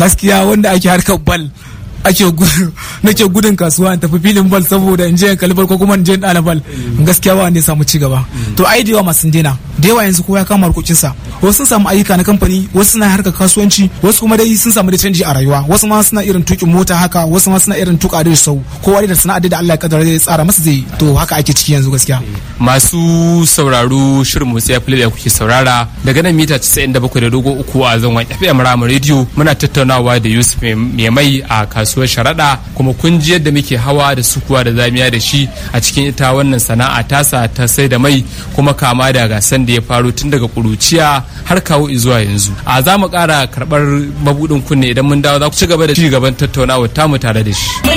gaskiya wanda ake harkar bal ake nake gudun kasuwa in tafi filin bal saboda in je in kalli bal ko kuma in je in ɗana bal gaskiya ba wanda ya samu ci gaba to ai da yawa masu dena da yawa yanzu kowa ya kama harkokinsa wasu sun samu ayyuka na kamfani wasu suna harkar kasuwanci wasu kuma dai sun samu da canji a rayuwa wasu ma suna irin tukin mota haka wasu ma suna irin tuka da sau kowa da sana'a da Allah ya kaddara zai tsara masa zai to haka ake ciki yanzu gaskiya masu sauraro shirin motsi ya da kuke saurara daga nan mita 97.3 a zangon FM Rama Radio muna tattaunawa da Yusuf mai mai a kasuwar sharaɗa kuma kun ji yadda muke hawa da sukuwa da zamiya da shi a cikin ita wannan sana'a tasa ta sai da mai kuma kama da gasan da ya faru tun daga kuruciya har kawo zuwa yanzu a za mu ƙara karɓar mabuɗin kunne idan mun dawo za ku ci gaba da ci gaban tattaunawa tamu tare da shi.